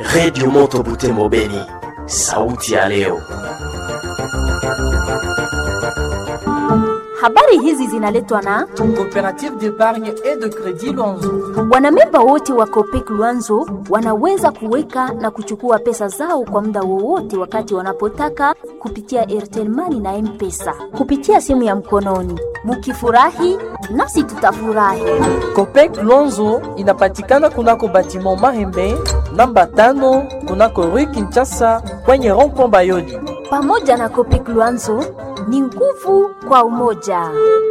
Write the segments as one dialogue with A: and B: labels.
A: Redio Moto Butembo Beni, sauti ya leo.
B: Habari hizi zinaletwa na
C: Coopérative d'épargne et de crédit Luanzo.
B: wanamemba wote wa Copec Luanzo wanaweza kuweka na kuchukua pesa zao kwa muda wowote wakati wanapotaka kupitia Airtel Money na M-Pesa kupitia simu ya mkononi. Mukifurahi nasi tutafurahi.
C: Copec Luanzo inapatikana kunako batiment Mahembe namba tano kunako Rue Kinshasa kwenye rond-point Bayoli.
B: Pamoja na Copec Luanzo ni nguvu kwa umoja.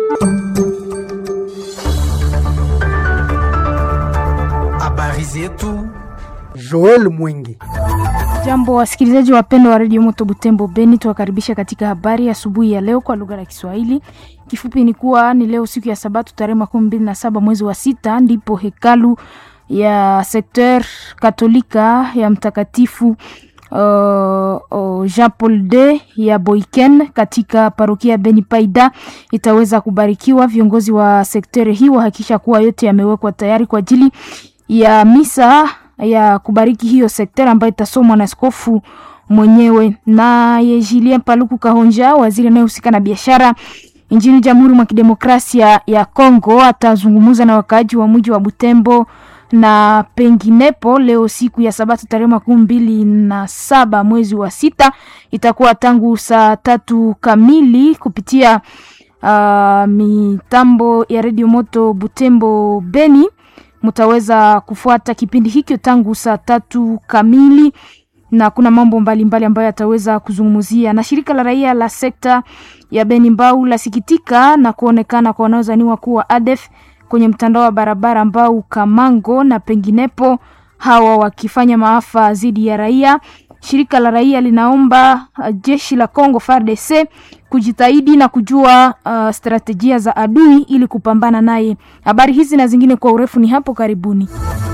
D: Habari zetu
E: Joel Mwingi.
F: Jambo wasikilizaji wapendwa wa redio Moto Butembo Beni, tuwakaribisha katika habari asubuhi ya, ya leo kwa lugha ya Kiswahili. Kifupi ni kuwa ni leo siku ya Sabato tarehe makumi mbili na saba mwezi wa sita ndipo hekalu ya sekter katolika ya mtakatifu uh, uh, Jean Paul II ya Boiken katika parokia ya Beni Paida itaweza kubarikiwa. Viongozi wa sekteri hii wahakikisha kuwa yote yamewekwa tayari kwa ajili ya misa ya kubariki hiyo sekteri ambayo itasomwa na askofu mwenyewe. Naye Julien Paluku Kahonja, waziri anayehusika na biashara nchini Jamhuri mwa Kidemokrasia ya Kongo, atazungumza na wakaaji wa mji wa Butembo na penginepo leo siku ya Sabato tarehe makumi mbili na saba mwezi wa sita itakuwa tangu saa tatu kamili kupitia uh, mitambo ya redio moto Butembo Beni. Mtaweza kufuata kipindi hikyo tangu saa tatu kamili na kuna mambo mbalimbali mbali ambayo yataweza kuzungumzia. Na shirika la raia la sekta ya Beni Mbau lasikitika na kuonekana kwa wanaozaniwa kuwa ADF kwenye mtandao wa barabara ambao Kamango na penginepo, hawa wakifanya maafa dhidi ya raia. Shirika la raia linaomba uh, jeshi la Congo FARDC kujitahidi na kujua uh, strategia za adui ili kupambana naye. Habari hizi na zingine kwa urefu ni hapo karibuni.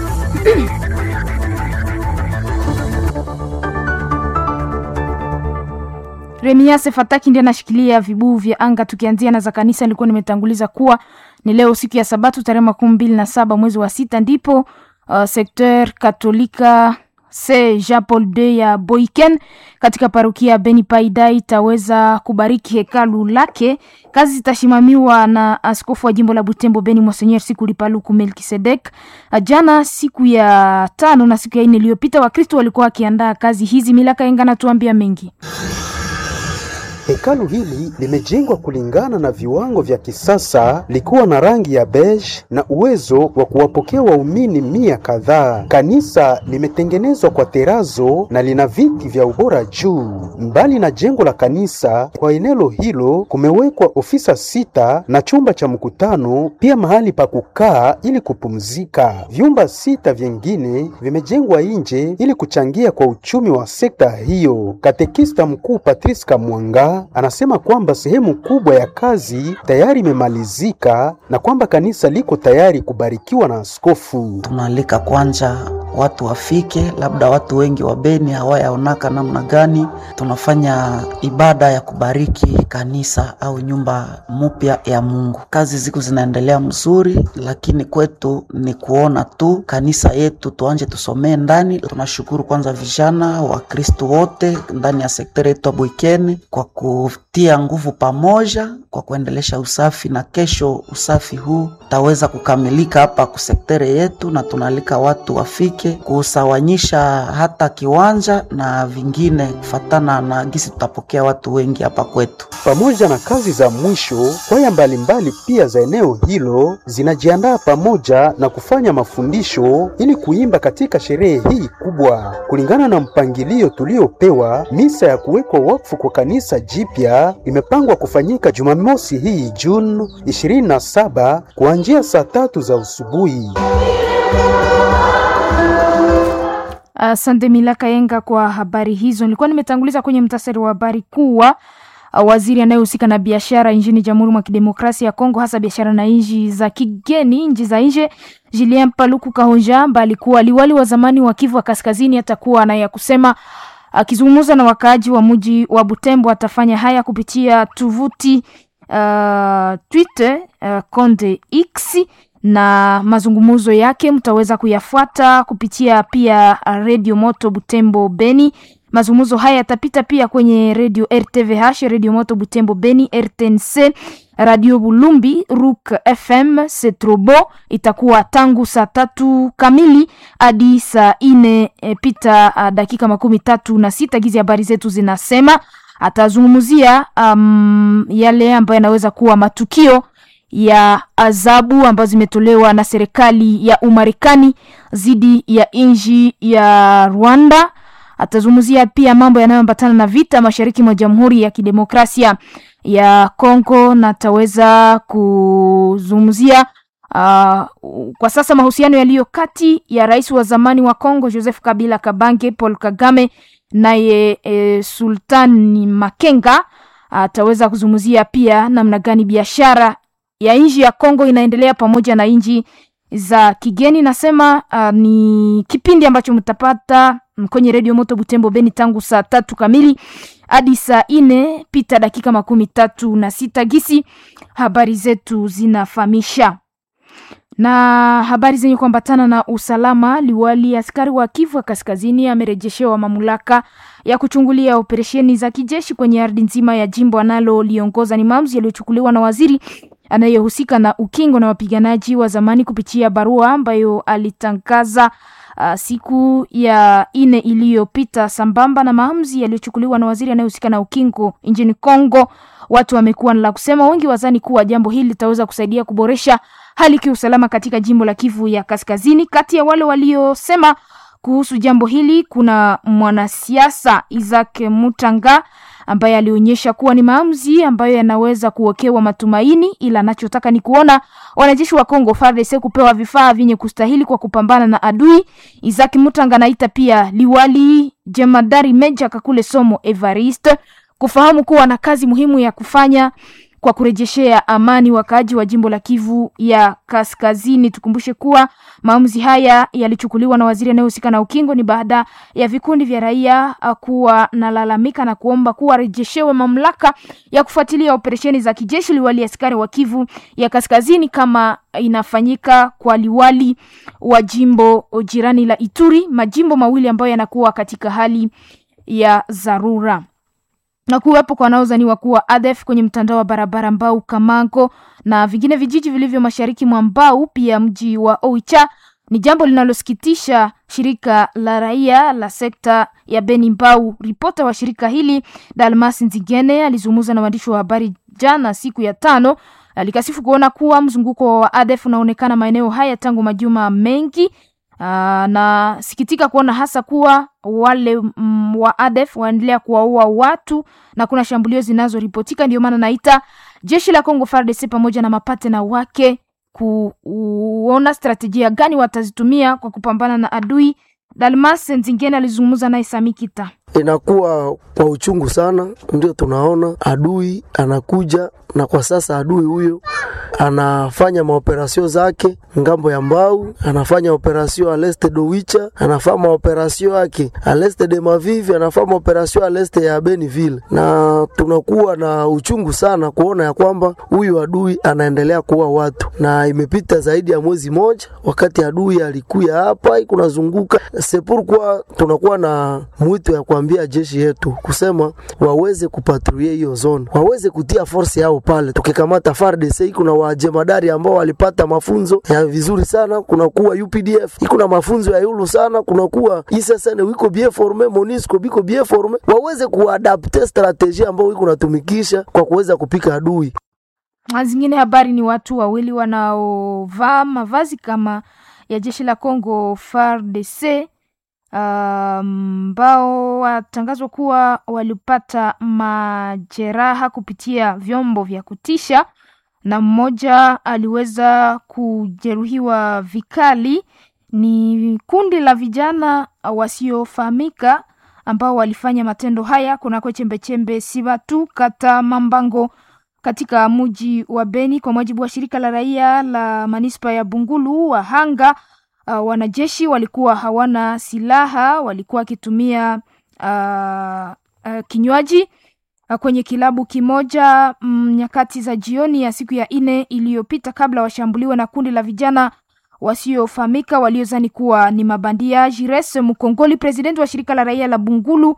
F: Remiase Fataki ndiye anashikilia vibuu vya anga. Tukianzia na za kanisa, nilikuwa nimetanguliza kuwa ni leo siku ya Sabato tarehe makumi mbili na saba mwezi wa sita ndipo uh, sekter katolika se Jean Paul II ya Boiken katika parokia Beni Paida itaweza kubariki hekalu lake. Kazi zitasimamiwa na askofu wa jimbo la Butembo Beni Monseigneur Sikuli Paluku Melkisedek. Jana siku ya tano na siku ya nne iliyopita Wakristo walikuwa wakiandaa kazi hizi. Milaka Enga natuambia mengi.
E: Hekalu hili limejengwa kulingana na viwango vya kisasa likiwa na rangi ya beige na uwezo wa kuwapokea waumini mia kadhaa. Kanisa limetengenezwa kwa terazo na lina viti vya ubora juu. Mbali na jengo la kanisa, kwa eneo hilo kumewekwa ofisa sita na chumba cha mkutano, pia mahali pa kukaa ili kupumzika. Vyumba sita vyengine vimejengwa nje ili kuchangia kwa uchumi wa sekta hiyo. Katekista mkuu Patrice Kamwanga anasema kwamba sehemu kubwa ya kazi tayari imemalizika na kwamba kanisa liko tayari kubarikiwa na askofu.
G: Tunaalika kwanza watu wafike, labda watu wengi wa Beni hawayaonaka namna gani tunafanya ibada ya kubariki kanisa au nyumba mpya ya Mungu. Kazi ziko zinaendelea mzuri, lakini kwetu ni kuona tu kanisa yetu tuanje tusomee ndani. Tunashukuru kwanza vijana wa Kristo wote ndani ya sekteri yetu ya Bwikeni kwa kutia nguvu pamoja kwa kuendelesha usafi, na kesho usafi huu utaweza kukamilika hapa kusektere yetu, na tunaalika watu wafike kusawanyisha hata kiwanja na vingine kufatana na gisi tutapokea watu wengi hapa kwetu.
E: Pamoja na kazi za mwisho, kwaya mbalimbali pia za eneo hilo zinajiandaa pamoja na kufanya mafundisho ili kuimba katika sherehe hii kubwa. Kulingana na mpangilio tuliopewa, misa ya kuwekwa wakfu kwa kanisa jipya imepangwa kufanyika Jumamosi hii Juni 27 kuanzia saa tatu za asubuhi.
F: Asante uh, Milaka Yenga kwa habari hizo. Nilikuwa nimetanguliza kwenye mtasari wa habari kuwa uh, waziri anayehusika na biashara nchini Jamhuri mwa Kidemokrasia ya Kongo, hasa biashara na nchi za kigeni, nchi za nje, Julien Paluku Kahonja ambaye alikuwa liwali wa zamani wa Kivu wa Kaskazini, atakuwa na ya kusema akizungumza na wakaaji wa mji wa Butembo. Atafanya haya kupitia tovuti uh, Twitter uh, Konde X na mazungumzo yake mtaweza kuyafuata kupitia pia redio Moto Butembo Beni. Mazungumzo haya yatapita pia kwenye redio RTVH, redio Moto Butembo Beni, RTNC, radio Bulumbi, Rook FM, Setrobo. Itakuwa tangu saa tatu kamili hadi saa ine e, pita a, dakika makumi tatu na sita gizi habari zetu zinasema. Atazungumzia um, yale ambayo yanaweza kuwa matukio ya adhabu ambazo zimetolewa na serikali ya Umarekani dhidi ya nchi ya Rwanda. Atazungumzia pia mambo yanayoambatana na vita mashariki mwa Jamhuri ya Kidemokrasia ya Kongo na ataweza kuzungumzia uh, kwa sasa mahusiano yaliyo kati ya rais wa zamani wa Kongo Joseph Kabila Kabange, Paul Kagame naye e, Sultani Makenga. Ataweza kuzungumzia pia namna gani biashara ya nchi ya Kongo inaendelea pamoja na nchi za kigeni. Nasema uh, ni kipindi ambacho mtapata kwenye redio Moto Butembo Beni tangu saa tatu kamili hadi saa ine pita dakika makumi tatu na sita gisi habari zetu zinafahamisha na habari zenye kuambatana na usalama. Liwali askari wa Kivu ya Kaskazini amerejeshewa mamlaka ya kuchungulia operesheni za kijeshi kwenye ardhi nzima ya jimbo analoliongoza. Ni maamuzi yaliyochukuliwa na waziri anayehusika na ukingo na wapiganaji wa zamani kupitia barua ambayo alitangaza uh, siku ya ine iliyopita, sambamba na maamuzi yaliyochukuliwa na waziri anayehusika na ukingo nchini Kongo. Watu wamekuwa na la kusema, wengi wazani kuwa jambo hili litaweza kusaidia kuboresha hali kiusalama katika jimbo la Kivu ya Kaskazini. Kati ya wale waliosema kuhusu jambo hili kuna mwanasiasa Isaac Mutanga ambaye alionyesha kuwa ni maamuzi ambayo yanaweza kuwekewa matumaini, ila anachotaka ni kuona wanajeshi wa Kongo FARDC kupewa vifaa vyenye kustahili kwa kupambana na adui. Isaac Mutanga anaita pia liwali jemadari Meja Kakule Somo Evariste kufahamu kuwa na kazi muhimu ya kufanya kwa kurejeshea amani wakaaji wa jimbo la Kivu ya Kaskazini. Tukumbushe kuwa maamuzi haya yalichukuliwa na waziri anayehusika na ukingo ni baada ya vikundi vya raia kuwa nalalamika na kuomba kuwa rejeshewe mamlaka ya kufuatilia operesheni za kijeshi liwali askari wa Kivu ya Kaskazini kama inafanyika kwa liwali wa jimbo jirani la Ituri, majimbo mawili ambayo yanakuwa katika hali ya dharura na kuwepo kwa wanaozaniwa kuwa ADF kwenye mtandao wa barabara Mbau Kamango na vingine vijiji vilivyo mashariki mwa Mbau, pia mji wa Oicha ni jambo linalosikitisha shirika la raia la sekta ya Beni Mbau. Ripota wa shirika hili Dalmas Nzigene alizungumza na waandishi wa habari jana siku ya tano, alikasifu kuona kuwa mzunguko wa ADF unaonekana maeneo haya tangu majuma mengi. Uh, na sikitika kuona hasa kuwa wale mm, wa ADF waendelea kuwaua watu na kuna shambulio zinazoripotika. Ndio maana naita jeshi la Kongo FARDC pamoja na mapatena wake kuona strategia gani watazitumia kwa kupambana na adui. Dalmas Nzingene alizungumza naye Samikita.
H: Inakuwa kwa uchungu sana, ndio tunaona adui anakuja, na kwa sasa adui huyo anafanya maoperasio zake ngambo ya Mbau, anafanya operasio aleste Dowicha, anafanya maoperasio yake aleste de Mavivi, anafanya maoperasio aleste ya Beniville, na tunakuwa na uchungu sana kuona ya kwamba huyu adui anaendelea kuua watu, na imepita zaidi ya mwezi moja wakati adui alikuya hapa kunazunguka sepurkwa, tunakuwa na mwito ya kuambia jeshi yetu kusema waweze kupatrulie hiyo zone, waweze kutia force yao pale. Tukikamata FARDC iko na wajemadari ambao walipata mafunzo ya vizuri sana, kuna kuwa UPDF iko na mafunzo ya yulu sana, kuna kuwa ISSN wiko bien forme, MONUSCO biko bien forme, waweze kuadapte strategie ambao iko natumikisha kwa kuweza kupika adui.
F: Zingine habari ni watu wawili wanaovaa mavazi kama ya jeshi la Congo FARDC ambao um, watangazwa kuwa walipata majeraha kupitia vyombo vya kutisha na mmoja aliweza kujeruhiwa vikali. Ni kundi la vijana wasiofahamika ambao walifanya matendo haya kunako chembechembe Sibatu kata Mambango katika mji wa Beni. Kwa mujibu wa shirika la raia la manispa ya Bungulu, wahanga uh, wanajeshi walikuwa hawana silaha, walikuwa wakitumia uh, uh, kinywaji kwenye kilabu kimoja mm, nyakati za jioni ya siku ya nne iliyopita kabla washambuliwe na kundi la vijana wasiofahamika waliozani kuwa ni mabandia. Jires Mkongoli, presidenti wa shirika la raia la Bungulu,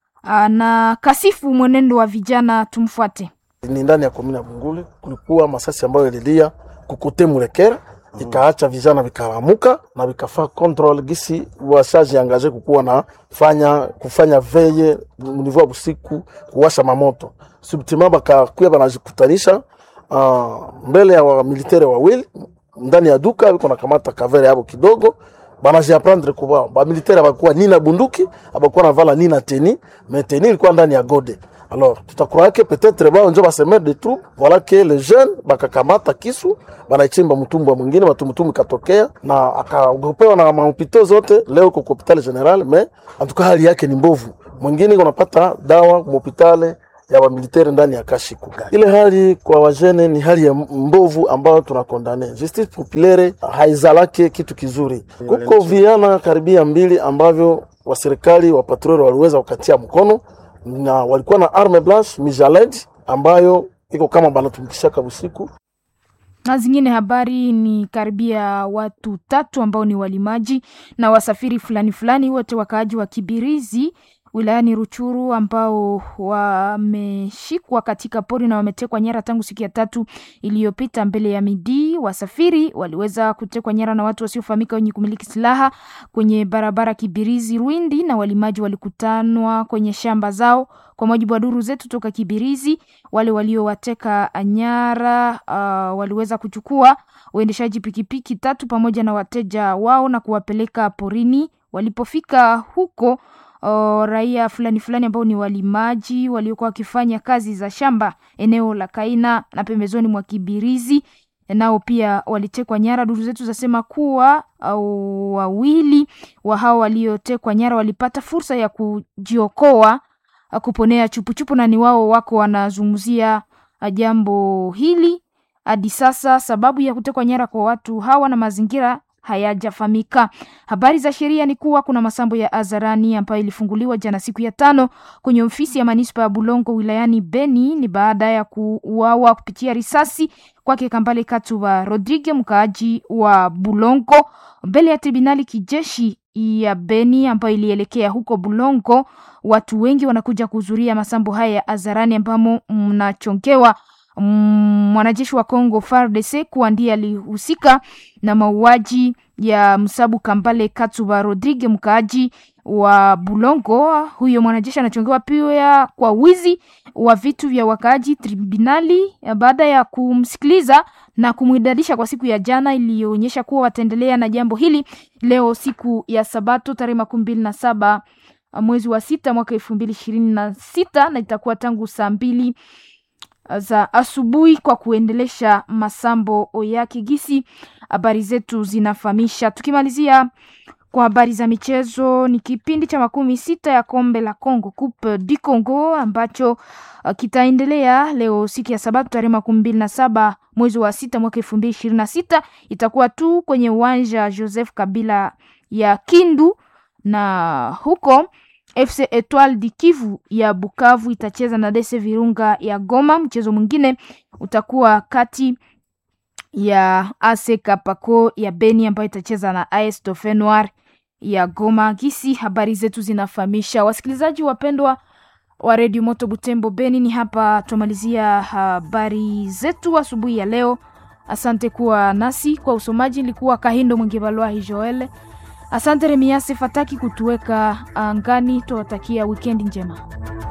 F: na kasifu mwenendo wa vijana. Tumfuate.
I: Ni ndani ya komini ya Bungulu, kulikuwa masasi ambayo ililia kukote Mulekera ikaacha vijana vikaramuka na vikafaa control gisi washaji angaje kukuwa na fanya kufanya veye mnivua busiku kuwasha mamoto subtima bakakuya banajikutanisha uh, mbele ya wamilitere wawili ndani ya duka biko nakamata kavere yabo kidogo banajiaprendre kuba bamilitere abakuwa nina bunduki abakuwa navala nina teni mais teni ilikuwa ndani ya gode alors tutakroya ke peut-être bao njo basemer de troupe voilà que les jeunes bakakamata kisu banaichimba mtumbwa mwingine matumutumu katokea na akaogopewa na mahopito zote leo kwa hospitali general mais en tout cas hali yake ni mbovu mwingine unapata dawa mhopitale ya wamiliteri ndani ya kashiku. Ile hali kwa wajene ni hali ya mbovu ambayo tunakondane. Justice populaire haizalake kitu kizuri. Kuko viana karibia mbili ambavyo wa serikali wa patrol waliweza kukatia mkono na walikuwa na arme blanche mijaled ambayo iko kama banatumikishaka usiku
F: na zingine habari ni karibia watu tatu ambao ni walimaji na wasafiri fulani fulani, wote wakaaji wa Kibirizi wilayani Ruchuru ambao wameshikwa katika pori na wametekwa nyara tangu siku ya tatu iliyopita mbele ya midi. Wasafiri waliweza kutekwa nyara na watu wasiofahamika wenye kumiliki silaha kwenye barabara Kibirizi Rwindi, na walimaji walikutanwa kwenye shamba zao. Kwa mujibu wa duru zetu toka Kibirizi, wale waliowateka nyara uh, waliweza kuchukua uendeshaji pikipiki tatu pamoja na wateja wao na kuwapeleka porini. Walipofika huko O, raia fulani fulani ambao ni walimaji waliokuwa wakifanya kazi za shamba eneo la Kaina na pembezoni mwa Kibirizi nao pia walitekwa nyara. Duru zetu zasema kuwa au wawili wa hao waliotekwa nyara walipata fursa ya kujiokoa kuponea chupuchupu, na ni wao wako wanazungumzia jambo hili hadi sasa. Sababu ya kutekwa nyara kwa watu hawa na mazingira hayajafahamika. Habari za sheria ni kuwa kuna masambo ya hadharani ambayo ilifunguliwa jana siku ya tano kwenye ofisi ya manispa ya Bulongo wilayani Beni. Ni baada ya kuuawa kupitia risasi kwake Kambale Katuba Rodrigue, mkaaji wa Bulongo, mbele ya tribunali kijeshi ya Beni ambayo ilielekea huko Bulongo. Watu wengi wanakuja kuhudhuria masambo haya ya hadharani ambamo mnachongewa mwanajeshi wa Kongo FARDC kuwa ndiye alihusika na mauaji ya Msabu Kambale Katuba Rodrigue mkaaji wa Bulongo. Huyo mwanajeshi anachongewa pia kwa wizi wa vitu vya wakaaji. Tribunali baada ya kumsikiliza na kumwidadisha kwa siku ya jana, iliyoonyesha kuwa wataendelea na jambo hili leo siku ya Sabato tarehe makumi mbili na saba mwezi wa sita mwaka elfu mbili ishirini na sita na itakuwa tangu saa mbili za asubuhi kwa kuendelesha masambo ya kigisi. Habari zetu zinafahamisha. Tukimalizia kwa habari za michezo, ni kipindi cha makumi sita ya kombe la Congo, Coupe du Congo, ambacho uh, kitaendelea leo siku ya Sabato tarehe makumi mbili na saba mwezi wa sita mwaka elfu mbili ishirini na sita itakuwa tu kwenye uwanja Joseph Kabila ya Kindu na huko FC Etoile du Kivu ya Bukavu itacheza na DC Virunga ya Goma. Mchezo mwingine utakuwa kati ya AS Kapako ya Beni ambayo itacheza na AS Dauphin Noir ya Goma. Gisi habari zetu zinafahamisha. Wasikilizaji wapendwa wa Radio Moto Butembo Beni, ni hapa tumalizia habari zetu asubuhi ya leo. Asante kuwa nasi kwa usomaji, nilikuwa Kahindo Mwingibalwahi Joel. Asante Remiase Fataki kutuweka angani. Tuwatakia wikendi njema.